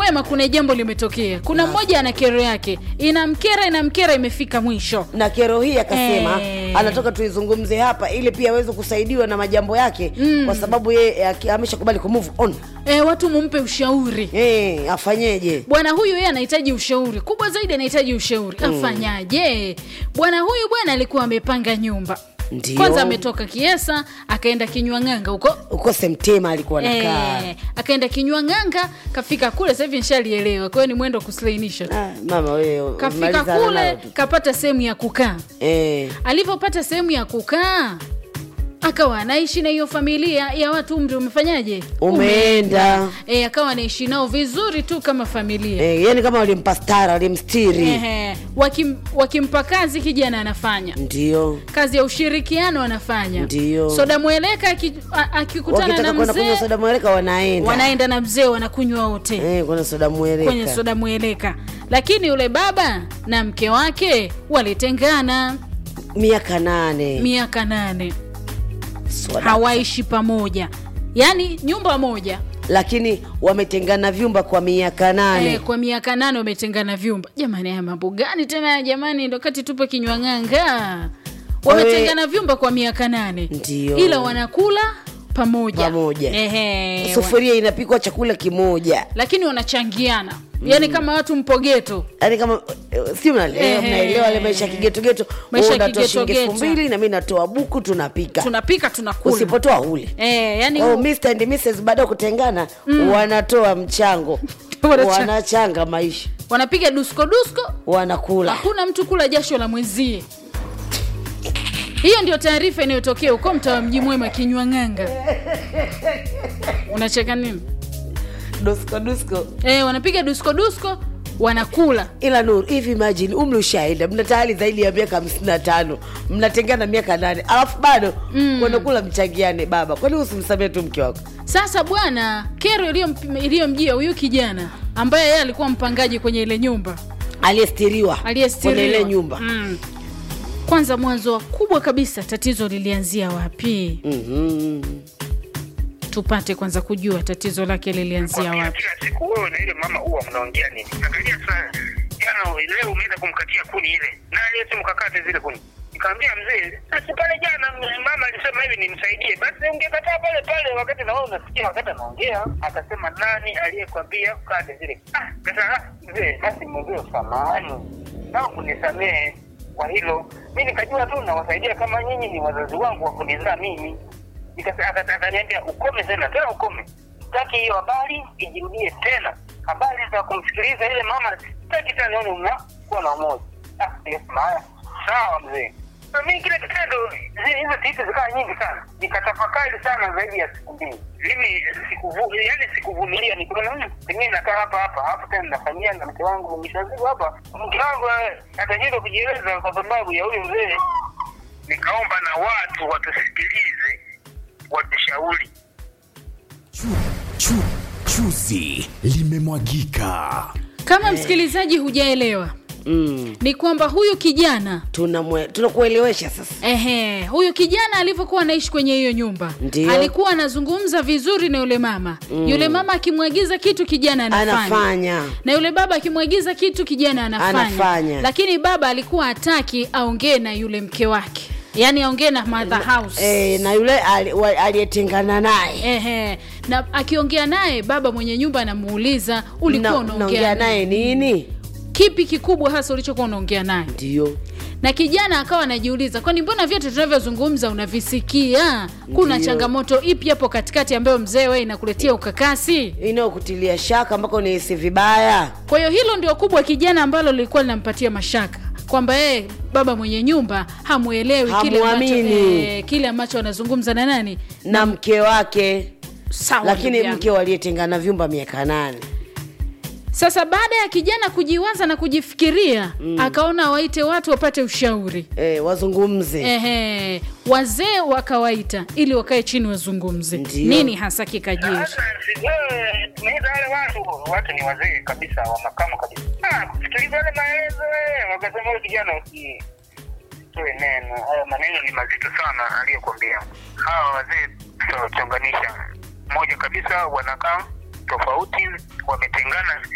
mwema kuna jambo limetokea kuna mmoja ana kero yake inamkera inamkera imefika mwisho na kero hii akasema Eh. anatoka tuizungumze hapa ili pia aweze kusaidiwa na majambo yake mm. kwa sababu yeye aki- ameshakubali ku move on e, watu mumpe ushauri hey, afanyeje bwana huyu yeye anahitaji ushauri kubwa zaidi anahitaji ushauri afanyaje bwana huyu bwana alikuwa amepanga nyumba Ndio. kwanza ametoka kiesa akaenda kinywa ng'anga huko ukose mtema alikuwa nakaa Eh, akaenda kinywa ng'anga kafika kule sasa hivi nshalielewa kwa hiyo ni mwendo wa kuslainisha tu. ah, mama wewe kafika malizana kule nayo tu. kapata sehemu ya kukaa eh, alivyopata sehemu ya kukaa akawa anaishi na hiyo familia ya watu umri umefanyaje umeenda e, akawa anaishi nao vizuri tu kama familia eh, yani kama walimpa stara walimstiri Ehe, wakim, wakimpa kazi kijana anafanya ndio kazi ya ushirikiano anafanya Ndio. soda mweleka aki- a- akikutana wakitaka na kwenda kunywa mzee soda mweleka wanaenda wanaenda na mzee wanakunywa wote eh, kuna soda mweleka kwenye soda mweleka lakini yule baba na mke wake walitengana miaka nane miaka nane Soda. hawaishi pamoja yaani nyumba moja lakini wametengana vyumba kwa miaka nane Eh, kwa miaka nane wametengana vyumba jamani haya mambo gani tena jamani ndo kati tupo kinywa ng'anga wametengana vyumba kwa miaka nane Ndio. ila wanakula pamoja Pamoja. Ehe, wa- sufuria inapikwa chakula kimoja lakini wanachangiana yaani kama watu mpogeto yaani kama eh, si mnaelewa Ehe. mnaelewa ile maisha ya kigetogeto Maisha Wewe ya unatoa shilingi elfu kigetogeto. mbili na mi natoa buku tunapika tunapika tunakula usipotoa ule Eh, yani oh, Mr. and Mrs. baada ya kutengana wanatoa mchango Wanacha- wanachanga maisha wanapiga dusko dusko wanakula hakuna mtu kula jasho la mwenzie hiyo ndio taarifa inayotokea huko mtaa wa mji mwema kinywa ng'anga unacheka nini dusko dusko e, wanapiga dusko dusko wanakula ila nuru hivi imagine umri ushaenda mna tayari zaidi ya miaka hamsini na tano mnatengana miaka nane alafu bado mm. wanakula mchangiane baba kwani usimsamie tu mke wako sasa bwana kero iliyom- iliyomjia huyu kijana ambaye yeye alikuwa mpangaji kwenye ile nyumba aliyestiriwa aliyestiriwa kwenye ile nyumba mm. kwanza mwanzo kubwa kabisa tatizo lilianzia wapi Mhm. tupate kwanza kujua tatizo lake lilianzia Kwa wapi kila siku wewe na ile mama huwa mnaongea nini? Angalia sana. Jana leo umeenda kumkatia kuni ile. Na ile simu kakate zile kuni. Nikamwambia mzee, sasa pale jana m- mama alisema hivi nimsaidie. Basi ungekataa pale pale wakati na wewe unasikia wakati anaongea. Akasema nani aliyekwambia kate zile? Ah, sasa ah, mzee, basi mwambie samahani. Na kunisamehe kwa hilo. Mimi nikajua tu nawasaidia kama nyinyi ni wazazi wangu wa kunizaa mimi. Nikasa- aka- akaniambia ukome tena tena ukome sitaki hiyo habari ijirudie tena habari za kumsikiliza ile mama sitaki tena nione mnakuwa na umoja Ah, nikasema haya sawa mzee Na mimi kile kitendo zi- hizo titi zikawa nyingi sana nikatafakari sana zaidi ya siku mbili mimi sikuvu yani sikuvumilia nikaona "Hmm, pengine nakaa hapa hapa hapo tena nafanyia na mke wangu mshazigu hapa mke wangu eh, atashindwa kujieleza kwa sababu ya huyu mzee nikaomba na watu watusikilize watushauri Chu, chu, chuzi limemwagika. kama msikilizaji hujaelewa mm. ni kwamba huyu kijana Tunamwe- tunakuelewesha sasa Ehe, huyu kijana alivyokuwa anaishi kwenye hiyo nyumba Ndio. alikuwa anazungumza vizuri na yule mama mm. yule mama akimwagiza kitu kijana anafanya. anafanya na yule baba akimwagiza kitu kijana anafanya. Anafanya. lakini baba alikuwa hataki aongee na yule mke wake yaani aongee na mother house e, na yule ali- wa- aliyetengana naye Ehe, na akiongea naye baba mwenye nyumba anamuuliza ulikuwa Na- unaongea naongea naye nini kipi kikubwa hasa ulichokuwa unaongea naye ndio na kijana akawa anajiuliza kwani mbona vyote tunavyozungumza unavisikia kuna Ndiyo. changamoto ipi hapo katikati ambayo mzee wewe inakuletea ukakasi inayokutilia shaka mpaka unahisi vibaya kwa hiyo hilo ndio kubwa kijana ambalo lilikuwa linampatia mashaka kwamba yeye baba mwenye nyumba hamwelewi kile ambacho, Hamwamini. eh, kile ambacho anazungumza na nani na mke wake sawa lakini ndugu yangu. mke waliyetengana vyumba miaka nane sasa baada ya kijana kujiwaza na kujifikiria mm. akaona waite watu wapate ushauri e, wazungumze Ehe, wazee wakawaita ili wakae chini wazungumze Ndiyo. nini hasa kikajiri Sasa, wewe, tunaita wale watu watu ni wazee kabisa wa makamo kabisa Ah, kusikiliza yale maelezo eh, wakasema huyu kijana usi toe neno haya maneno ni mazito sana aliyokwambia hawa wazee tutawachonganisha moja kabisa wanakaa tofauti wametengana